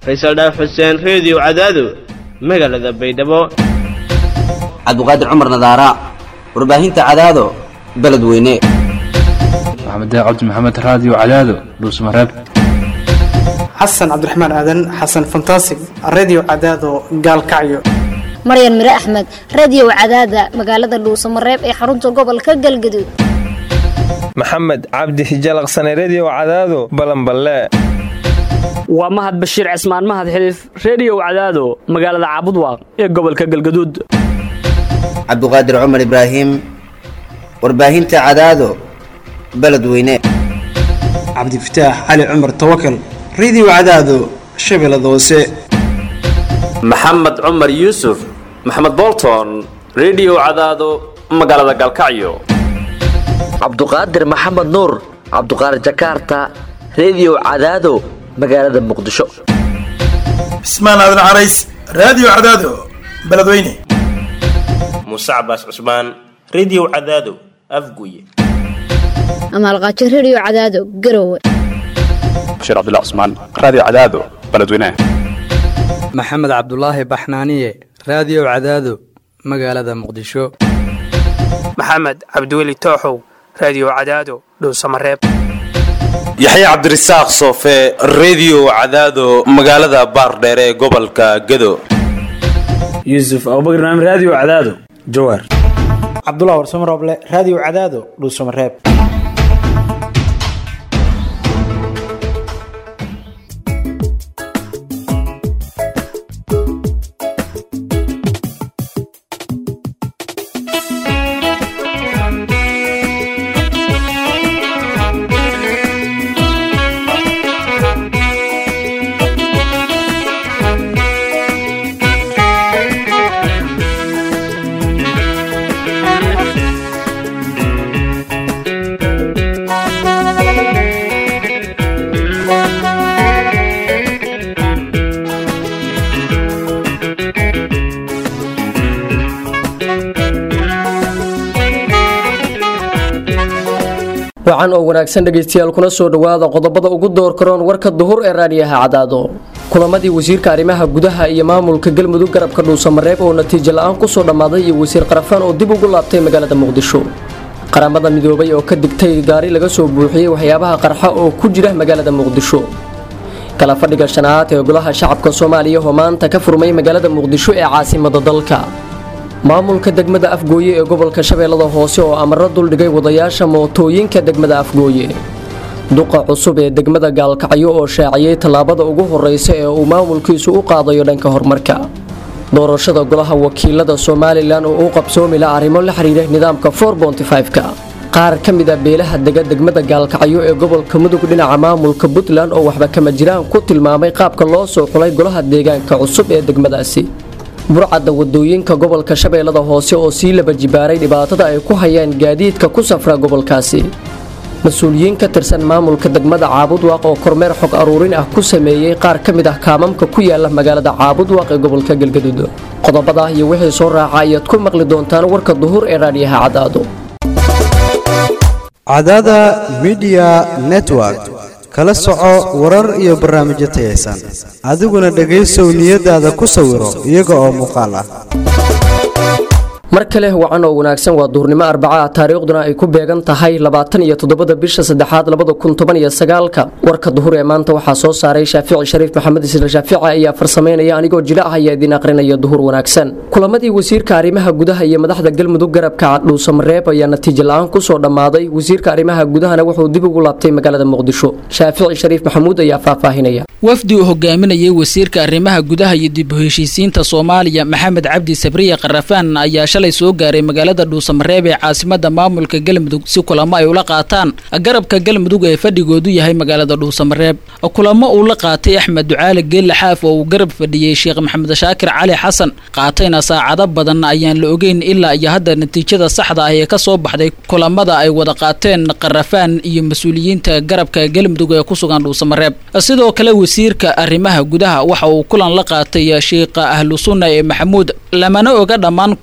faysal dhaaf xuseen reediyo cadaado magaalada baydhabo cabdiqaadir cumar nadaara warbaahinta cadaado beledweyne maxamed cabdi maxamed raadiyo cadaado dhuusmareeb xasan cabdiraxmaan aadan xasan fantasig redio cadaado gaalkacyo maryan mire axmed radio cadaada magaalada dhuusamareeb ee xarunta gobolka galgaduud maxamed cabdi hijalaqsane redio cadaado balanballe waa mahad bashiir cismaan mahad xiliif reediyow cadaado magaalada caabudwaaq ee gobolka galgaduud cabdiqaadir cumar ibraahim warbaahinta cadaado beledweyne cabdifataax cali cumar tawakal redio cadaado shabeellada hoose maxamed cumar yuusuf maxamed bolton redio cadaado magaalada galkacyo cabduqaadir maxamed nuur cabduqaadir jakaarta redio cadaado magaalada muqdisho cismaan aadan carays raadiyo cadaado beledweyne muuse cabaas cusmaan redio cadaado afguye amaalqaajo redio cadaado garowe bashiir cabdilla cusmaan raadiyo cadaado beledweyne maxamed cabdulaahi baxnaaniye raadiyo cadaado magaalada muqdisho maxamed cabdiweli tooxow raadiyo cadaado dhowsamareeb yaxya cabdirasaaq soofe redio cadaado magaalada baardheere ee gobolka gado yuusuf abubakr naam raadiyo cadaado jawaar cabdulah warsamo rooble raadiyo cadaado dhuusamareeb wacan oo wanaagsan dhegaystayaal kuna soo dhowaada qodobada ugu door karoon warka duhur ee raadiyaha cadaado kulamadii wasiirka arrimaha gudaha iyo maamulka galmudug garabka dhuusamareeb oo natiijo la-aan kusoo dhammaaday iyo wasiir qarafaan oo dib ugu laabtay magaalada muqdisho qaramada midoobay oo ka digtay gaari laga soo buuxiyey waxyaabaha qarxa oo ku jira magaalada muqdisho kala fadhiga shanaad ee golaha shacabka soomaaliya oo maanta ka furmay magaalada muqdisho ee caasimada dalka maamulka degmada afgooye ee gobolka shabeellada hoose oo amaro duldhigay wadayaasha mootooyinka degmada afgooye duqa cusub ee degmada gaalkacyo oo shaaciyey tallaabada ugu horeysa ee uu maamulkiisu u qaadayo dhanka horumarka doorashada golaha wakiilada somalilan oo u qabsoomi la arrimo la xiriira nidaamka ka qaar ka mid a beelaha dega degmada gaalkacyo ee gobolka mudug dhinaca maamulka puntland oo waxba kama jiraan ku tilmaamay qaabka loo soo xulay golaha deegaanka cusub ee degmadaasi burcadda wadooyinka gobolka shabeellada hoose oo sii laba jibaaray dhibaatada ay ku hayaan gaadiidka ku safra gobolkaasi mas-uuliyiin ka tirsan maamulka degmada caabudwaaq oo kormeer xog aruurin ah ku sameeyey qaar ka mid ah kaamamka ku yaala magaalada caabudwaaq ee gobolka galgaduud qodobadah iyo wixii soo raaca ayaad ku maqli doontaan warka duhur ee raadhiyaha cadaado cadaada midiya network kala soco warar iyo barnaamijyo tayaysan adiguna dhegaysow niyadaada ku sawiro iyaga oo muuqaal ah mar kale wacan oo wanaagsan waa duhurnimo arbaca ah taariikhduna ay ku beegan tahay labaatan iyo toddobada bisha saddexaad labada kun toban iyo sagaalka warka duhur ee maanta waxaa soo saaray shaafici shariif maxamed isla shaafici ayaa farsameynaya anigoo jila ah ayaa idiin aqrinaya duhur wanaagsan kulamadii wasiirka arrimaha gudaha iyo madaxda galmudug garabka dhuusamareeb ayaa natiijo la-aan kusoo dhammaaday wasiirka arrimaha gudahana wuxuu dib ugu laabtay magaalada muqdisho shaafici shariif maxamuud ayaa faahfaahinaya wafdi uu hogaaminayay wasiirka arrimaha gudaha iyo dib u heshiisiinta soomaaliya maxamed cabdi sabriye qarafaan ayaa shalay soo gaaray magaalada dhuusamareeb ee caasimada maamulka galmudug si kulamo ay ula qaataan garabka galmudug ee fadhigoodu yahay magaalada dhuusamareeb kulamo uu la qaatay axmed ducaale geelle xaaf oo uu garab fadhiyey sheekh maxamed shaakir cali xasan qaatayna saacado badan ayaan la ogeyn ilaa iyo hadda natiijada saxda ah ee kasoo baxday kulamada ay wada qaateen qarafaan iyo mas-uuliyiinta garabka galmudug ee ku sugan dhuusamareeb sidoo kale wasiirka arrimaha gudaha waxa uu kulan la qaatay sheikha ahlu sunna ee maxamuud lamana oga dhammaan kulamada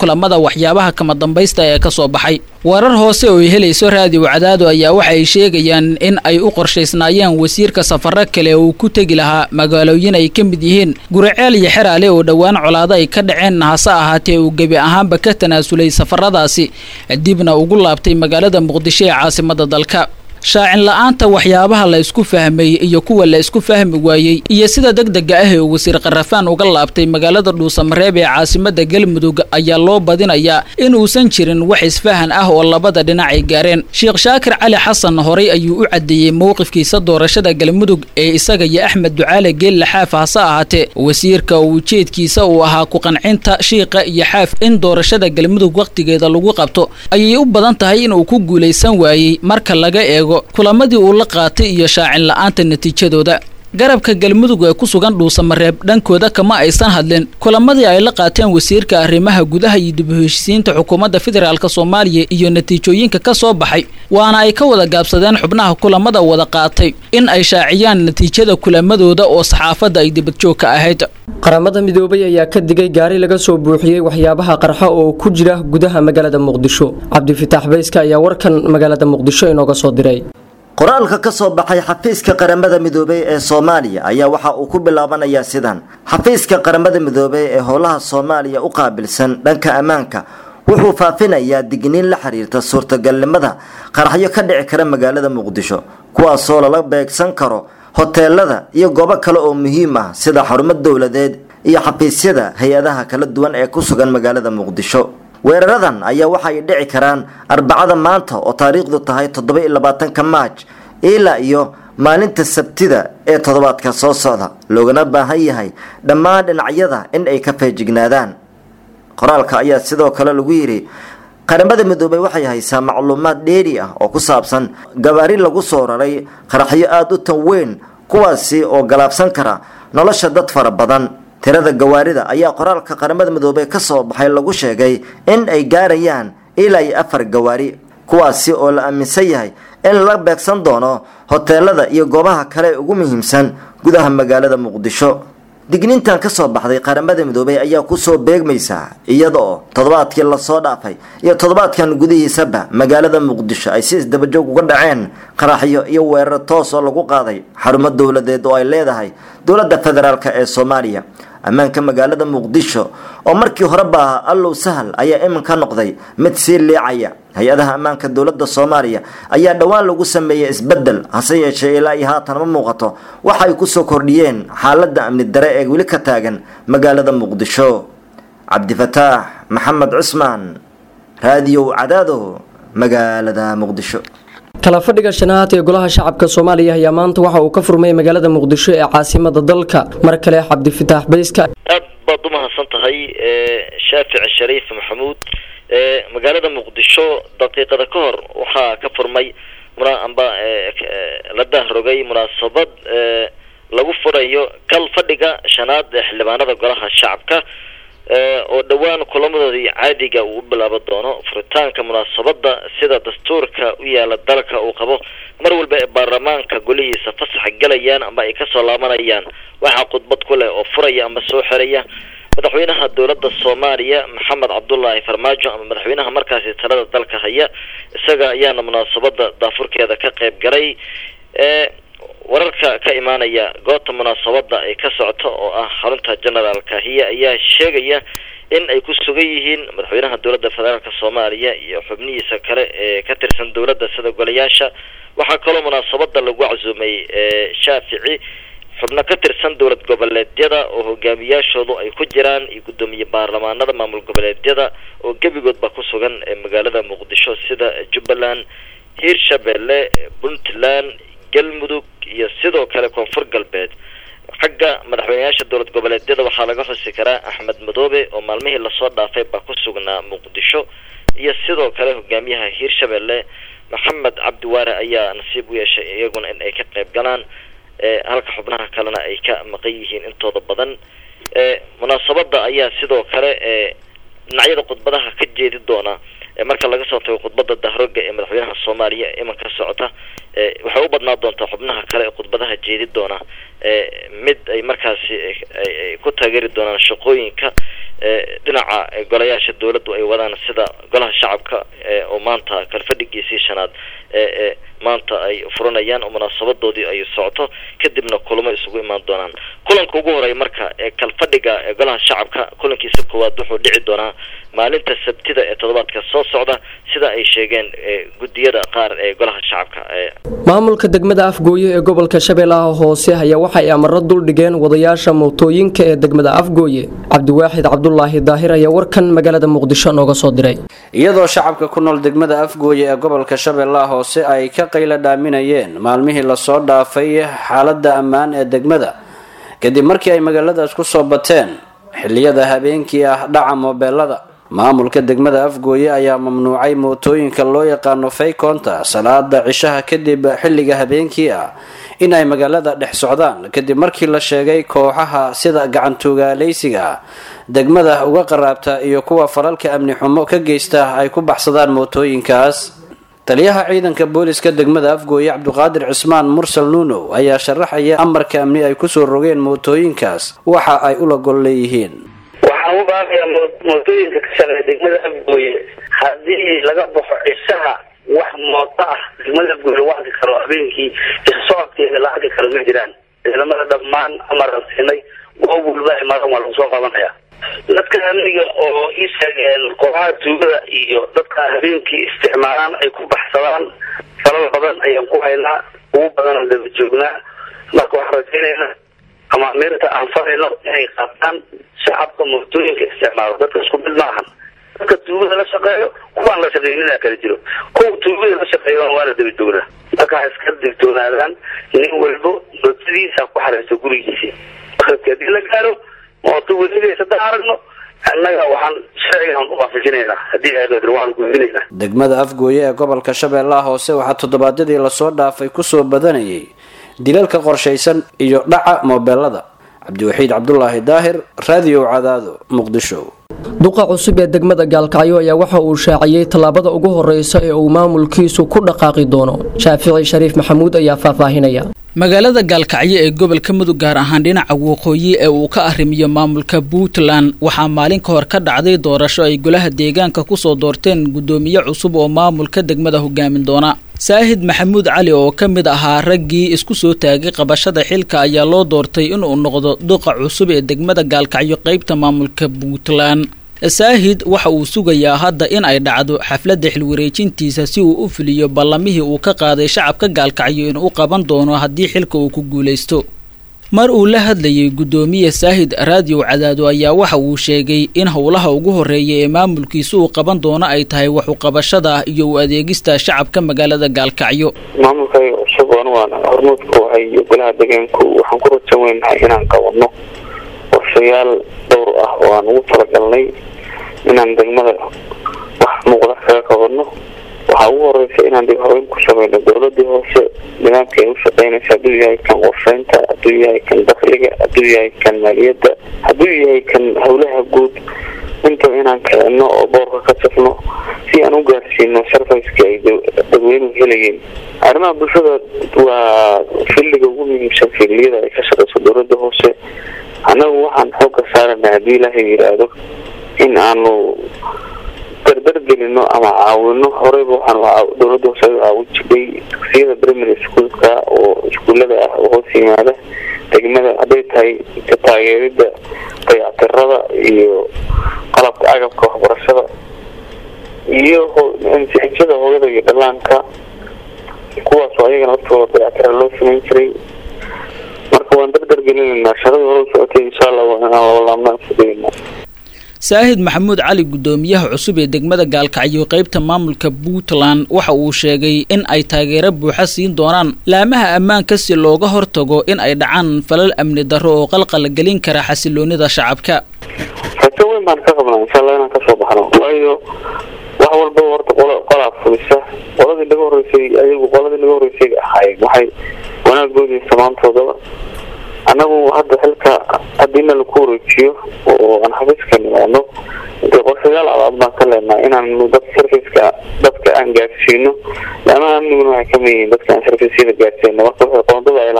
waxyaabaha kama dambaysta ee ka soo baxay warar hoose oo ay helayso raadiyo cadaado ayaa waxa ay sheegayaan in ay u qorshaysnaayeen wasiirka safaro kale uu ku tegi lahaa magaalooyin ay ka mid yihiin guriceel iyo xeraale oo dhowaan colaado ay ka dhaceen hase ahaatee uu gebi ahaanba ka tanaasulay safaradaasi dibna ugu laabtay magaalada muqdisho ee caasimada dalka shaacin la-aanta waxyaabaha la isku fahmay iyo kuwa la isku fahmi waayey iyo sida degdega ah ee uu wasiir karafaan uga laabtay magaalada dhuusamareeb ee caasimada galmudug ayaa loo badinayaa inuusan jirin wax isfahan ah oo labada dhinac ay gaareen sheekh shaakir cali xasan horay ayuu u cadeeyey mowqifkiisa doorashada galmudug ee isaga iyo axmed ducaale geelle xaaf hase ahaatee wasiirka uu ujeedkiisa uu ahaa ku-qancinta shiiqa iyo xaaf in doorashada galmudug wakhtigeeda lagu qabto ayay u badan tahay inuu ku guulaysan waayey marka laga eego kulamadii uu la qaatay iyo shaacin la-aanta natiijadooda garabka galmudug ee ku sugan dhuusamareeb dhankooda kama aysan hadlin kulamadii ay la qaateen wasiirka arrimaha gudaha iyo dib u heshiisiinta xukuumadda federaalk soomaaliya iyo natiijooyinka ka soo baxay waana ay ka wada gaabsadeen xubnaha kulamada wada qaatay in ay shaaciyaan natiijada kulamadooda oo saxaafadda ay dibadjoog ka ahayd qaramada midoobay ayaa ka digay gaari laga soo buuxiyey waxyaabaha qarxa oo ku jira gudaha magaalada muqdisho cabdifitaax bayska ayaa warkan magaalada muqdisho inooga soo diray qoraalka ka soo baxay xafiiska qaramada midoobey ee soomaaliya ayaa waxa uu ku bilaabanayaa sidan xafiiska qaramada midoobey ee howlaha soomaaliya u qaabilsan dhanka ammaanka wuxuu faafinayaa digniin la xiriirta suurtagalnimada qaraxyo ka dhici kara magaalada muqdisho kuwaasoo lala beegsan karo hoteelada iyo goobo kale oo muhiim ah sida xarumo dowladeed iyo xafiisyada hay-adaha kala duwan ee ku sugan magaalada muqdisho weeraradan ayaa waxa ay dhici karaan arbacada maanta oo taariikhdu tahay toddoba iyo labaatanka maaj ilaa iyo maalinta sabtida ee toddobaadka soo socda loogana baahan yahay dhammaan dhinacyada in ay ka feejignaadaan qoraalka ayaa sidoo kale lagu yidhi qaramada midoobey waxay haysaa macluumaad dheeri ah oo ku saabsan gabaari lagu soo raray qaraxyo aada u tan weyn kuwaasi oo galaabsan kara nolosha dad fara badan tirada gawaarida ayaa qoraalka qaramada midoobey ka soo baxay lagu sheegay in ay gaarayaan ilaa iyo afar gawaari kuwaasi oo la aaminsan yahay in la beegsan doono hoteelada iyo goobaha kale ee ugu muhiimsan gudaha magaalada muqdisho digniintan ka soo baxday qaramada midoobey ayaa kusoo beegmaysa iyada oo toddobaadkii lasoo dhaafay iyo toddobaadkan gudihiisaba magaalada muqdisho ay si isdabajoog uga dhaceen qaraxyo iyo weerar toos oo lagu qaaday xarumo dowladeed oo ay leedahay dowladda federaalk ee soomaaliya ammaanka magaalada muqdisho oo markii horeba ahaa allow sahal ayaa iminka noqday mid sii liicaya hay-adaha ammaanka dowladda soomaaliya ayaa dhowaan lagu sameeyey isbedel hase yeeshee ilaa iyo haatan ma muuqato waxa ay kusoo kordhiyeen xaaladda amni dare ee weli ka taagan magaalada muqdisho cabdifataax maxamed cusmaan raadiyow cadaado magaalada muqdisho kala fadhiga shanaad ee golaha shacabka soomaaliya ayaa maanta waxa uu ka furmay magaalada muqdisho ee caasimada dalka mar kale cabdifitaax bayska aad baad u mahadsan tahay shaafic shariif maxamuud magaalada muqdisho daqiiqada ka hor waxaa ka furmay amba la dahrogay munaasabad lagu furayo kal fadhiga shanaad ee xildhibaanada golaha shacabka oo dhowaan kulamadoodii caadiga uu u bilaaban doono furitaanka munaasabada sida dastuurka u yaala dalka uu qabo mar walba ee baarlamaanka golihiisa fasaxa gelayaan ama ay kasoo laabanayaan waxaa khudbad ku leh oo furaya ama soo xiraya madaxweynaha dowladda soomaaliya maxamed cabdulaahi farmaajo ama madaxweynaha markaasi talada dalka haya isaga ayaana munaasabada daafurkeeda ka qayb galay wararka ka imaanaya goobta munaasabada ay ka socoto oo ah xarunta generaal kahiya ayaa sheegaya in ay ku sugan yihiin madaxweynaha dowladda federaalk soomaaliya iyo xubnihiisa kale ee ka tirsan dowladda sida golayaasha waxaa kaloo munaasabada lagu casuumay shaafici xubno ka tirsan dowlad goboleedyada oo hogaamiyaashoodu ay ku jiraan iyo guddoomiye baarlamaanada maamul goboleedyada oo gebigoodba ku sugan ee magaalada muqdisho sida jubbaland hiirshabelle puntland galmudug iyo sidoo kale koonfur galbeed xagga madaxweyneyaasha dowlad goboleedyada waxaa laga xusi karaa axmed madoobe oo maalmihii lasoo dhaafay baa ku sugnaa muqdisho iyo sidoo kale hogaamiyaha hiirshabelle maxamed cabdiwaare ayaa nasiib u yeeshay iyaguna in ay ka qayb galaan halka xubnaha kalena ay ka maqan yihiin intooda badan munaasabada ayaa sidoo kale dhinacyada khudbadaha ka jeedi doona marka laga soo tago khudbada dahroga ee madaxweynaha soomaaliya imanka socota waxay u badnaa doontaa xubnaha kale ee khudbadaha jeedi doona mid ay markaasi ay ku taageeri doonaan shaqooyinka dhinaca golayaasha dowladdu ay wadaan sida golaha shacabka oo maanta kalfadhigiisii shanaad ee maanta ay furanayaan oo munaasabadoodii ay socoto kadibna kulamo isugu imaan doonaan kulanka ugu horeeya marka ee kalfadhiga ee golaha shacabka kulankiisa koowaad wuxuu dhici doonaa maalinta sabtida ee toddobaadka soo socda sida ay sheegeen guddiyada qaar ee golaha shacabka maamulka degmada afgooye ee gobolka shabeellaha hoose ayaa waxay amaro duldhigeen wadayaasha mootooyinka ee degmada afgooye cabdiwaaxid cabdulaahi daahir ayaa warkan magaalada muqdisho nooga soo diray iyadoo shacabka ku nool degmada afgooye ee gobolka shabeellaha hoose ay ka qayla dhaaminayeen maalmihii lasoo dhaafay xaalada ammaan ee degmada kadib markii ay magaaladaas ku soo bateen xiliyada habeenkii ah dhaca moobeelada maamulka degmada afgooye ayaa mamnuucay mootooyinka loo yaqaano faykonta salaada cishaha kadib xilliga habeenkii ah in ay magaalada dhex socdaan kadib markii la sheegay kooxaha sida gacantuugaaleysiga degmada uga qaraabta iyo kuwa falalka amni xumo ka geysta ay ku baxsadaan mootooyinkaas taliyaha ciidanka booliska degmada afgooye cabduqaadir cismaan mursal nuunow ayaa sharaxaya amarka amni ay kusoo rogeen mootooyinkaas waxa ay ula gol leeyihiin waxaan u baaqayaa mootooyinka ka shaqeeya degmada afgooye haddii laga baxo cishaha wax mooto ah degmada afgooye lagu arki karo habeenkii isocodkeeda la arki karo ma jiraan ciidamada dhammaan amaran siinay goob walba ay maran waa lagu soo qabanaya dadka amniga oo ii sheegeen kooxaha tuugada iyo dadka habeenkii isticmaalaan ay ku baxsadaan falal badan ayaan ku haynaa ugu badanoo daba joognaa marka waxaan rajaynaynaa amaamiirta aan farayno inay qaataan shacabka mootooyinka isticmaalo dadka isku mid maahan dadka tuugada la shaqeeyo kuwaan la shaqeynina kala jiro kuwa tuugada la shaqeeyo waana daba joognaa marka ha iska digtoonaadaan nin walbo mootadiisa ku xareysto gurigiisi hadii la gaaro mooto weligees haddaan aragno annaga waxaan sharcigan u waafajinaynaa haddii ay waan gudbinaynaa degmada afgooye ee gobolka shabeellaha hoose waxaa toddobaadyadii lasoo dhaafay kusoo badanayay dilalka qorshaysan iyo dhaca moobeelada cabdiwaxiid cabdulaahi daahir raadiyo cadaado muqdisho duqa cusub ee degmada gaalkacyo ayaa waxa uu shaaciyey tallaabada ugu horeysa ee uu maamulkiisu ku dhaqaaqi doono shaafici shariif maxamuud ayaa faahfaahinaya magaalada gaalkacyo ee gobolka mudug gaar ahaan dhinaca waqooyi ee uu ka arrimiyo maamulka puntland waxaa maalin ka hor ka dhacday doorasho ay golaha deegaanka kusoo doorteen guddoomiye cusub oo maamulka degmada hogaamin doona saahid maxamuud cali oo ka mid ahaa raggii isku soo taagay qabashada xilka ayaa loo doortay inuu noqdo duqa cusub ee degmada gaalkacyo qeybta maamulka puntland saahid waxa uu sugayaa hadda in ay dhacdo xafladda xilwareejintiisa si uu u fuliyo ballamihii uu ka qaaday shacabka gaalkacyo inuu u qaban doono haddii xilka uu ku guulaysto mar uu la hadlayay guddoomiye saahid raadiyo cadaado ayaa waxa uu sheegay in howlaha ugu horeeya ee maamulkiisa uu qaban doono ay tahay waxuqabashada iyo u adeegista shacabka magaalada gaalkacyo maamulkayga cusub anugaan hormuudka wahay iyo golaha deegaanku waxaan ku rajan weynahay inaan qabanno qorshayaal dhowr ah oo aan ugu talagalnay inaan degmada wax muuqda kaga qabanno waxaa ugu horeysa inaan dib habeyn ku sameyno dowladii hoose nidaamka ay u shaqeynaysa hadduu yahay kan qorsheynta hadduu yahay kan dakliga hadduu yahay kan maaliyadda hadduu yahay kan howlaha guud intaba inaan kicino oo boorka ka safno si aan u gaarsiino sarfayska ay dadweynuhu helayeen arrimaha bulshada waa filliga ugu muhiimsan filiyada ay ka shaqeyso dowladda hoose annagu waxaan xoogga saarana haddii ilaahay yidhaahdo in aanu dardar gelino ama caawino horeyba waxaan dowladda hoose u caawin jiray dugsiyada primary schoolka oo iskuullada ah oo hoos yimaada degmada hadday tahay taageerida dayactirada iyo qalabka agabka waxbarashada iyo ansixijada hooyada iyo dhallaanka kuwaasoo ayagana laftooda dayactira loo samayn jiray marka waan dardar gelinaynaa shaqadii hore u socotay insha allah waa inaan labalaabnaan fudaynaa saahid maxamuud cali guddoomiyaha cusub ee degmada gaalkacyo qeybta maamulka puntland waxa uu sheegay in ay taageero buuxa siin doonaan laamaha ammaanka si looga hortago in ay dhacaan falal amni darro oo qalqal gelin kara xasiloonida shacabka rajo weyn baan ka qabnaa insha allah inaan kasoo baxno waayo wax walba horta qol qolaa fulisa qoladii naga horeysay ayagu qoladii naga horeysay ahaayeen waxay wanaagoodii samaantoodaba annagu hadda xilka haddiina laku wareejiyo oo aan xafiiska nimaadno dee qorshayaal cadaad baan ka leenahay inaanu dad sarfiska dadka aan gaarsiino laamaha amniguna waxay kamid yihiin dadka aan sarfisyada gaarsiino marka waxay qoondada ay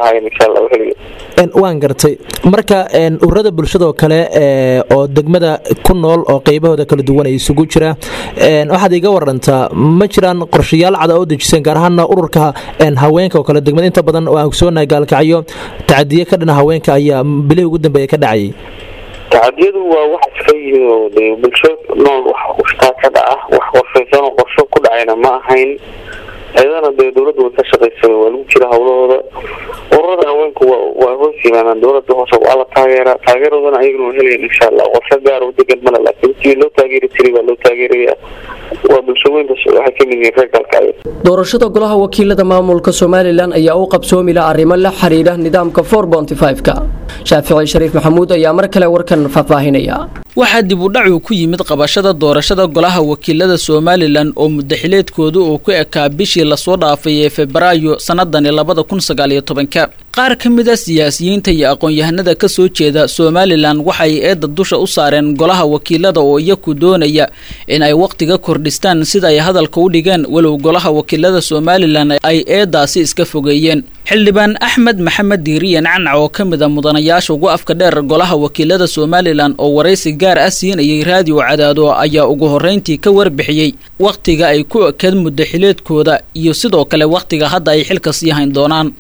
lahaayeen insha allah heliyo waan gartay marka ururada bulshadoo kale oo degmada ku nool oo qeybahooda kala duwan ay isugu jira waxaad iga warantaa ma jiraan qorshayaal cada oo dejiseen gaar ahaana ururka haweenka oo kale degmada inta badan oo aan ogsoonahay gaalkacyo tacadiye ka dhana haweenka ayaa bilihii ugu dambeeya ka dhacayay tacadiyadu waa wax iska yimid oo de bulsho nool wax ushtaa ka dhaca wax qorshaysan oo qorsho ku dhacayna ma ahayn ayadana dee dowladda way ka shaqaysa waa lagu jira hawlahooda ururada haweenku waa hoos yimaadaan dowladda hoose waa la taageera taageeroodana ayagana waa helayan insha allah qorsho gaar u degan male laakiin sidii loo taageeri jiray baa loo taageeraya waa bulshooyinka waxay ka mid yihiin reer galkacyo doorashada golaha wakiilada maamulka somalilan ayaa u qabsoomi la arrimo la xiriira nidaamka ka shaafici shariif maxamuud ayaa mar kale warkan faahfaahinaya waxaa dib u dhacu ku yimid qabashada doorashada golaha wakiilada somalilan oo mudaxileedkooda uu ku ekaa bishii lasoo dhaafay ee febraayo sannadani labada kun sagaaliyo tobanka qaar ka mid a siyaasiyiinta iyo aqoon-yahanada ka soo jeeda somalilan waxay eedda dusha u saareen golaha wakiilada oo iyaku doonaya in ay wakhtiga kordhistaan sida ay hadalka u dhigeen walow golaha wakiilada somalilan ay eeddaasi iska fogeeyeen xildhibaan axmed maxamed diiriyan canac oo ka mid a mudanayaasha ugu afka dheer golaha wakiilada somalilan oo waraysi gaar ah siinayay raadiyo cadaado ayaa ugu horreyntii ka warbixiyey wakhtiga ay ku ekeed mudaxileedkooda iyo sidoo kale wakhtiga hadda ay xilka sii hayn doonaan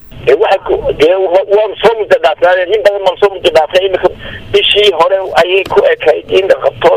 dee waan soo muddo dhaafnaa in badan baan soo muddo dhaafnay imika bishii hore ayay ku ekayd in la qabto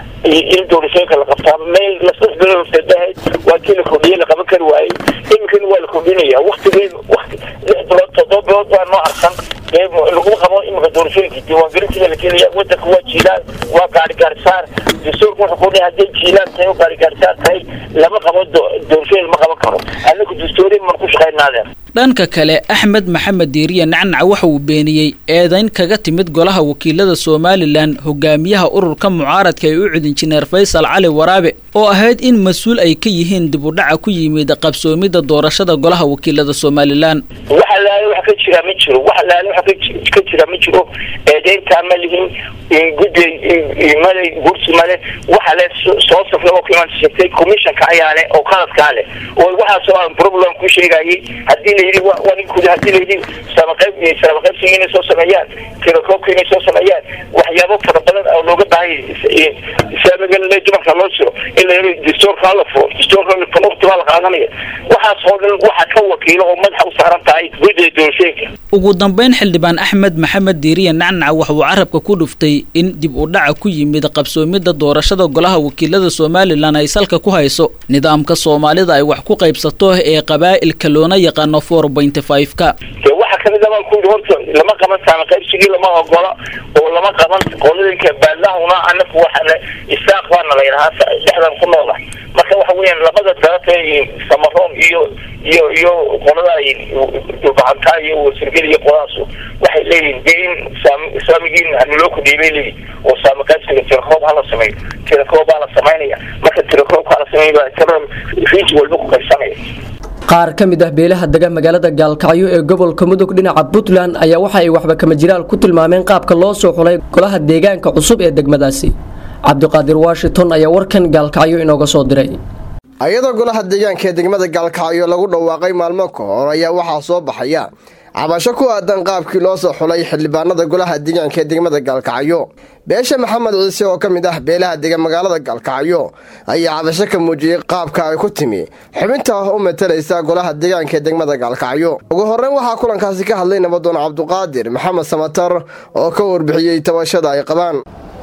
in doorashooyinka la qabtaa meel lasas bilowsadahayd waa kii la kordhiyey la qaban kari waayey iminkana waa la kordhinaya waktigeed wakti lix bilood toddoba bilood baa noo arsan dee laguma qabo imika doorashooyinka diiwaangelintiga la gelaya wadanka waa jiilaan waa gaari gaarisaar dastuurka wuxuu ku dhahay hadday jiilaan tahay oo gaari gaarisaar tahay lama qabo doorashooyin lama qaban karo anaku dastuuriya maan ku shaqaynaadeen dhanka kale axmed maxamed diiriye nacnac waxa uu beeniyey eedayn kaga timid golaha wakiilada somalilan hogaamiyaha ururka mucaaradka ee u cud injineer faysal cali waraabe oo ahayd in mas-uul ay ka yihiin dib u dhaca ku yimid qabsoomidda doorashada golaha wakiilada somalilan waxa laale wax ka jira ma jiro waxa laale wax ka jira ma jiro eedeyntaa ma lihin guddi male gursi male waxa le soo safray oo kiman sheegtay commissionka ayaa leh oo qaladkaa leh oo waxaasoo aan problem ku sheegayay haddii la yidhi waa nin kudi haddii la yidhi samaqayb samaqaybsiga inay soo sameeyaan telekoobka inay soo sameeyaan waxyaabo fara badan oo looga baahayay saamagale dumarka loo jiro in la yidhi dastuurka la furo dastuurka waqti baa la qaadanaya waxaas oo dhan waxa ka wakiilo oo madaxa u saaran tahay guddiga doorashooyinka ugu dambeyn xildhibaan axmed maxamed diiriye nacnac waxa uu carabka ku dhuftay in dib u dhaca ku yimid qabsoomidda doorashada golaha wakiilada somalilan ay salka ku hayso nidaamka soomaalida ay wax ku qaybsato ee qabaa'ilka loona yaqaano four point five ka de waxa kamid a baan ku yidhi horta lama qaban saama qaybsigii lama ogola oo lama qaban qolooyinka baadlahuna anaku waxana isaaq baana la yidhahaa dhexdan ku noola marka waxa weeyaan labada darata samaroon iyo iyo iyo qolada dulbacantaa iyo wasirgel iyo qoladaas waxay leeyihin dee in islaamigiin haniloo kudhiyay bay leeyihin oo saama qaybsiga tirakoob hala sameeyo tirakoob baa la samaynaya marka tirakoobka hala sameeyo baa tira riij walba ku qaybsanaya qaar ka mid ah beelaha dega magaalada gaalkacyo ee gobolka mudug dhinaca puntland ayaa waxa ay waxba kama jiraal ku tilmaameen qaabka loo soo xulay golaha deegaanka cusub ee degmadaasi cabdiqaadir washington ayaa warkan gaalkacyo inooga soo diray ayadoo golaha deegaanka ee degmada gaalkacyo lagu dhawaaqay maalmo ka hor ayaa waxaa soo baxaya cabasho ku aadan qaabkii loo soo xulay xildhibaanada golaha deegaanka ee degmada gaalkacyo beesha maxamed ciise oo ka mid ah beelaha degan magaalada gaalkacyo ayaa cabasho ka muujiyey qaabka ay ku timi xubinta u matalaysa golaha deegaanka ee degmada gaalkacyo ugu horreyn waxaa kulankaasi ka hadlay nabadoon cabduqaadir maxamed samatar oo ka warbixiyey tabashada ay qabaan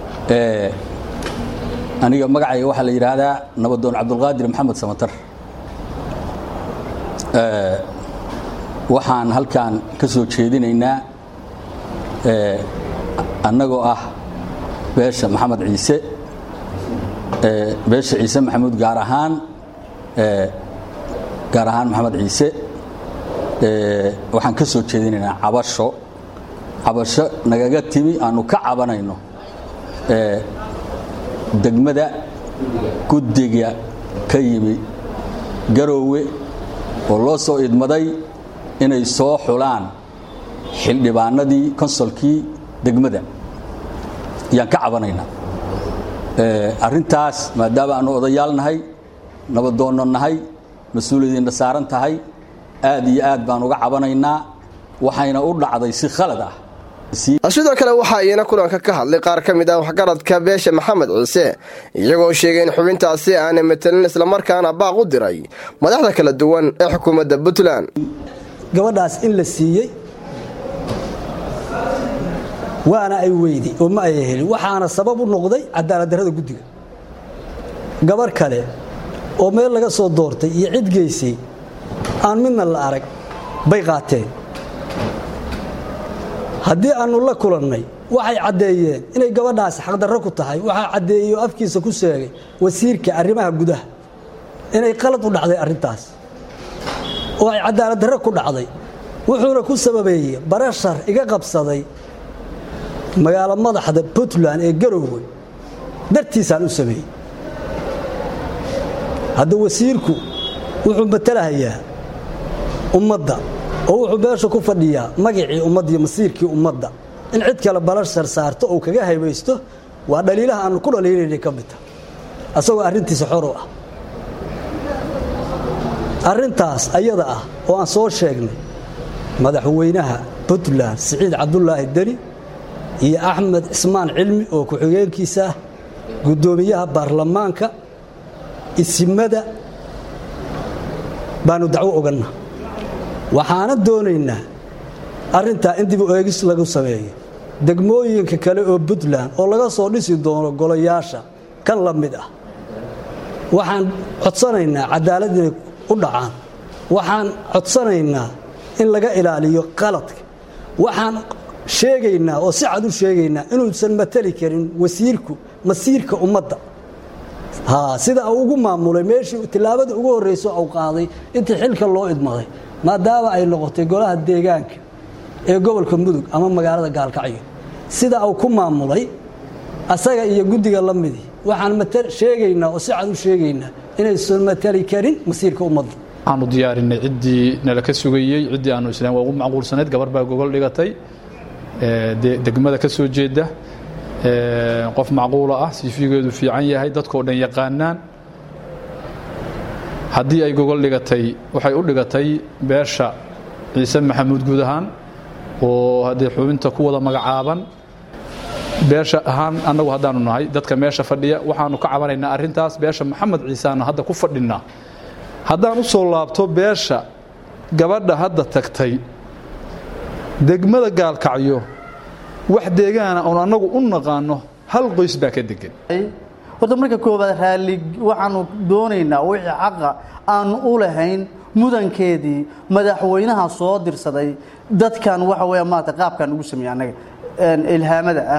aniga magacayga waxaa la yidhaahdaa nabadoon cabdulqaadir maxamed samatar waxaan halkan ka soo jeedinaynaa annagoo ah beesha maxamed ciise beesha ciise maxamuud gaar ahaan gaar ahaan maxamed ciise waxaan ka soo jeedinaynaa cabasho cabasho nagaga timi aanu ka cabanayno degmada guddiga ka yimi garoowe oo loo soo idmaday inay soo xulaan xildhibaanadii konsolkii degmada ayaan ka cabanaynaa arrintaas maadaama aanu odayaal nahay nabadoonno nahay mas-uuliyadiinna saaran tahay aad iyo aad baan uga cabanaynaa waxayna u dhacday si khalad ah sidoo kale waxaa iyana kulanka ka hadlay qaar ka mid ah waxgaradka beesha maxamed ciise iyagoo sheegay in xubintaasi aanay matelin islamarkaana baaq u diray madaxda kala duwan ee xukuumadda puntland gabadhaas in la siiyey waana ay weyday oo ma ay helin waxaana sabab u noqday cadaaladdarrada guddiga gabarh kale oo meel laga soo doortay iyo cid geysay aan midna la arag bay qaateen haddii aannu la kulannay waxay caddeeyeen inay gabadhaasi xaqdarro ku tahay waxaa caddeeyey oo afkiisa ku sheegay wasiirka arrimaha gudaha inay qalad u dhacday arrintaas oo ay cadaaladdarro ku dhacday wuxuuna ku sababeeyey barashar iga qabsaday magaalo madaxda puntland ee garoowe dartiisaan u sameeyey hadda wasiirku wuxuu matalahayaa ummadda oo wuxuu meesha ku fadhiyaa magacii ummadda iyo masiirkii ummadda in cid kale balashar saarto oo kaga haybaysto waa dhaliilaha aanu ku dhaliilaynay ka mid taha asagoo arrintiisa xor u ah arrintaas ayada ah oo aan soo sheegnay madaxweynaha puntland siciid cabdulaahi deni iyo axmed cismaan cilmi oo ku-xigeenkiisa ah guddoomiyaha baarlamaanka isimada baanu dacwo oganna waxaana doonaynaa arrintaa in dib u eegis lagu sameeyo degmooyinka kale oo puntland oo laga soo dhisi doono golayaasha kan la mid ah waxaan codsanaynaa cadaalad inay u dhacaan waxaan codsanaynaa in laga ilaaliyo qaladka waxaan sheegaynaa oo si cad u sheegaynaa inuusan matali karin wasiirku masiirka ummadda sida uu ugu maamulay meeshii tillaabadii ugu horrayso uu qaaday intii xilka loo idmaday maadaama ay noqotay golaha deegaanka ee gobolka mudug ama magaalada gaalkacyo sida uu ku maamulay asaga iyo guddiga la midii waxaan sheegaynaa oo si cad u sheegaynaa inaysan matali karin masiirka ummadda waxaanu diyaarinay ciddii nala ka sugayey ciddii aanu islaan waa ugu macquulsanayd gabar baa gogol dhigatay degmada ka soo jeeda qof macquula ah siifigeedu fiican yahay dadkoo dhan yaqaanaan haddii ay gogol dhigatay waxay u dhigatay beesha ciise maxamuud guud ahaan oo haddee xubinta ku wada magacaaban beesha ahaan annagu haddaanu nahay dadka meesha fadhiya waxaanu ka cabanaynaa arrintaas beesha maxamed ciiseaanu hadda ku fadhinnaa haddaan u soo laabto beesha gabadha hadda tagtay degmada gaalkacyo wax deegaana oon annagu u naqaano hal qoys baa ka degan horta marka koowaad raalli waxaanu doonaynaa wixii xaqa aanu u lahayn mudankeedii madaxweynaha soo dirsaday dadkan waxa weya maarata qaabkan ugu sameeyey annaga ilhaamada ah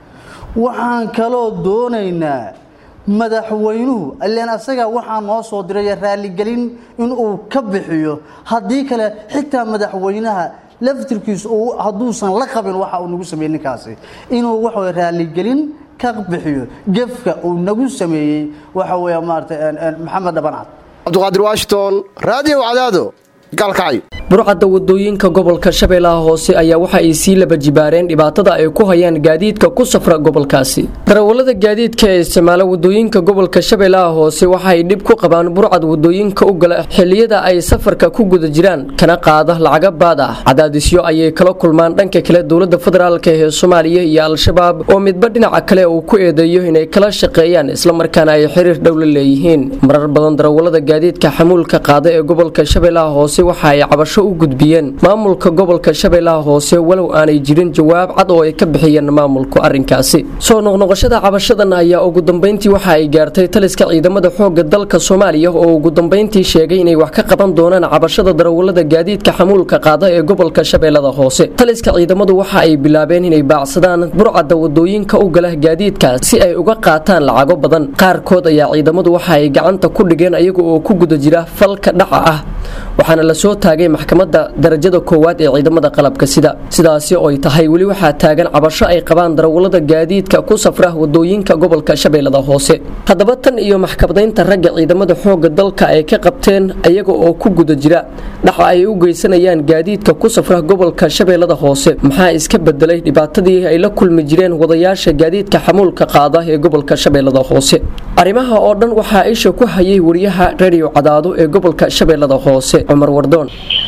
waxaan kaloo doonaynaa madaxweynuhu ilaan asaga waxaa noo soo diray raalligelin inuu ka bixiyo haddii kale xitaa madaxweynaha laftirkiisu hadduusan la qabin waxa uu nagu sameeyey ninkaasi inuu waxa raalligelin ka bixiyo gefka uu nagu sameeyey waxa weya maarata maxamed dhabancad cabdiqaadir washington raadiyo cadaado gaalkacyo burcadda wadooyinka gobolka shabeellaha hoose ayaa waxa ay sii laba jibaareen dhibaatada ay ku hayaan gaadiidka ku safra gobolkaasi darawallada gaadiidka ee isticmaala wadooyinka gobolka shabeellaha hoose waxa ay dhib ku qabaan burcad wadooyinka u gala xilliyada ay safarka ku guda jiraan kana qaada lacaga baad ah cadaadisyo ayay kala kulmaan dhanka kale dowladda federaalk ee soomaaliya iyo al-shabaab oo midba dhinaca kale uu ku eedeeyo inay kala shaqeeyaan islamarkaana ay xiriir dhow la leeyihiin marar badan darawallada gaadiidka xamuulka qaada ee gobolka shabeellaha hoose waxa ay cabasho u gudbiyeen maamulka gobolka shabeellaha hoose walow aanay jirin jawaab cad oo ay ka bixiyeen maamulku arrinkaasi soo noqnoqoshada cabashadan ayaa ugu dambeyntii waxa ay gaartay taliska ciidamada xoogga dalka soomaaliya oo ugu dambeyntii sheegay inay wax ka qaban doonaan cabashada darawallada gaadiidka xamuulka qaada ee gobolka shabeellada hoose taliska ciidamadu waxa ay bilaabeen inay baacsadaan burcadda wadooyinka u gala gaadiidkaas si ay uga qaataan lacago badan qaarkood ayaa ciidamadu waxa ay gacanta ku dhigeen ayaga oo ku guda jira falka dhaca ah waxaana lasoo taagay maxkamadda darajada koowaad ee ciidamada qalabka sida sidaasi oo ay tahay weli waxaa taagan cabasho ay qabaan darawallada gaadiidka ku safra wadooyinka gobolka shabeellada hoose haddaba tan iyo maxkamadaynta ragga ciidamada xoogga dalka ay ka qabteen ayaga oo ku guda jira dhaca ay u geysanayaan gaadiidka ku safra gobolka shabeellada hoose maxaa iska bedelay dhibaatadii ay la kulmi jireen wadayaasha gaadiidka xamuulka qaada ee gobolka shabeellada hoose arrimaha oo dhan waxaa isha ku hayay wariyaha radio cadaado ee gobolka shabeellada hoose cumar wardoon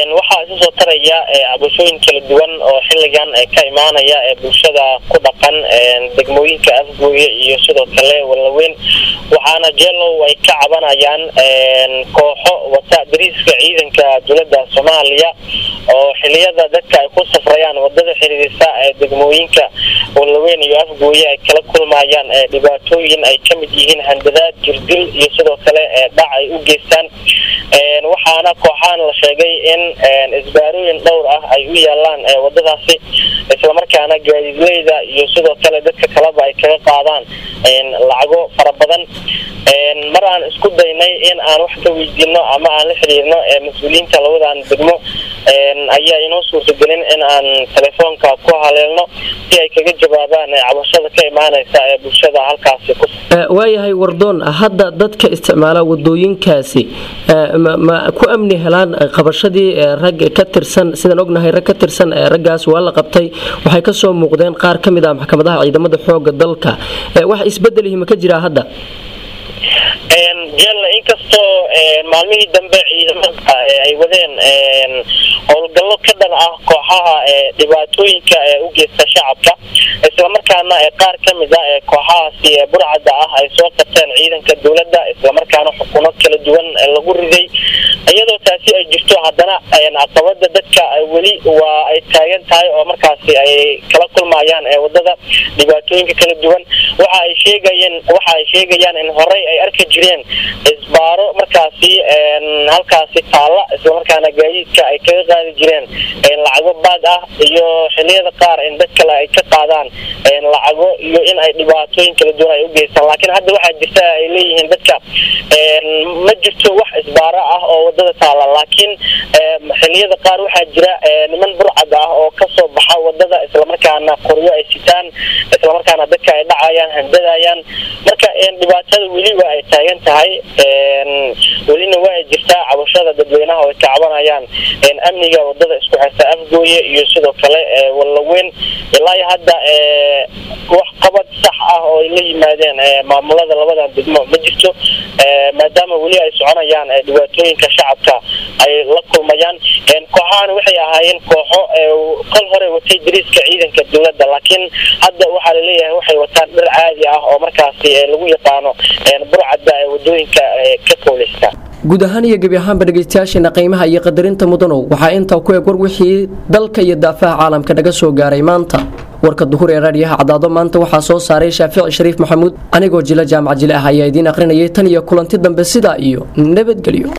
waxaa isu soo taraya cabashooyin kala duwan oo xilligan ka imaanaya ee bulshada ku dhaqan degmooyinka afgooye iyo sidoo kale wallaweyn waxaana jeelow ay ka cabanayaan kooxo wata dariiska ciidanka dowladda soomaaliya oo xiliyada dadka ay ku safrayaan wadada xiriirisa ee degmooyinka wallaweyn iyo afgooye ay kala kulmayaan dhibaatooyin ay ka mid yihiin handadaad jirdil iyo sidoo kale dhac ay u geystaan waxaana kooxahan la sheegay in isbaarooyin dhowr ah ay u yaalaan wadadaasi islamarkaana gaadiidleyda iyo sidoo kale dadka kaleba ay kaga qaadaan lacago fara badan mar aan isku daynay in aan wax ka weydiino ama aan la xiriirno mas-uuliyiinta labadan degmo ayaa inoo suurtagelin in aan telefoonka ku haleelno si ay kaga jawaabaan cabashada ka imaanaysa ee bulshada halkaasi ku waayahay wardoon hadda dadka isticmaala wadooyinkaasi ma ku amni helaan qabashadii rag ka tirsan sidaan ognahay rag ka tirsan raggaas waa la qabtay waxay kasoo muuqdeen qaar ka mid ah maxkamadaha ciidamada xooga dalka wax isbedelihi ma ka jiraa hadda jelle inkastoo maalmihii dambe ciidamada ay wadeen howlgallo ka dhan ah kooxaha dhibaatooyinka ee u geysta shacabka islamarkaana qaar ka mid a ee kooxahaasi burcadda ah ay soo qabteen ciidanka dowladda islamarkaana xukuno kala duwan lagu riday iyadoo taasi ay jirto haddana caqabada dadka weli waa ay taagan tahay oo markaasi ay kala kulmayaan wadada dhibaatooyinka kala duwan waxa ay sheegayeen waxa ay sheegayaan in horey ay arki jireen isbaaro markaasi halkaasi taalla islamarkaana gaadiidka ay kaga qaadi jireen lacago baad ah iyo xiliyada qaar in dad kale ay ka qaadaan lacago iyo in ay dhibaatooyin kala duwan ay u geystaan laakiin hadda waxaa jirta ay leeyihiin dadka ma jirto wax isbaaro ah oo wadada taalla laakiin xiliyada qaar waxaa jira niman burcad ah oo kasoo baxa wadada islamarkaana qoryo ay sitaan islamarkaana dadka ay dhacayaan handadayaan marka dhibaatada weli waa ay taagan tahay welina waa ay jirtaa cabashada dadweynaha oo ay ka cabanayaan amniga wadada isku xirta afgooye iyo sidoo kale wallaweyn ilaa iyo hadda wax qabad sax ah oo ay la yimaadeen maamulada labadan degmo ma jirto maadaama weli ay soconayaan dhibaatooyinka shacabka ay la kulmayaan kooxahan waxay ahaayeen kooxo kol hore watay dariiska ciidanka dowladda laakiin hadda waxaa laleeyahay waxay wataan dhir caadi ah oo markaasi lagu yaqaano burcadda ee wadooyinka ka kooleysta guud ahaan iyo gebi ahaanba dhegaystayaasheena qiimaha iyo qadarinta mudanow waxaa intaa ku eg war wixii dalka iyo daafaha caalamka naga soo gaaray maanta warka duhur ee raadiyaha cadaado maanta waxaa soo saaray shaafici shariif maxamuud anigoo jila jaamac jile ah ayaa idiin akhrinayay tan iyo kulanti dambe sidaa iyo nabadgelyo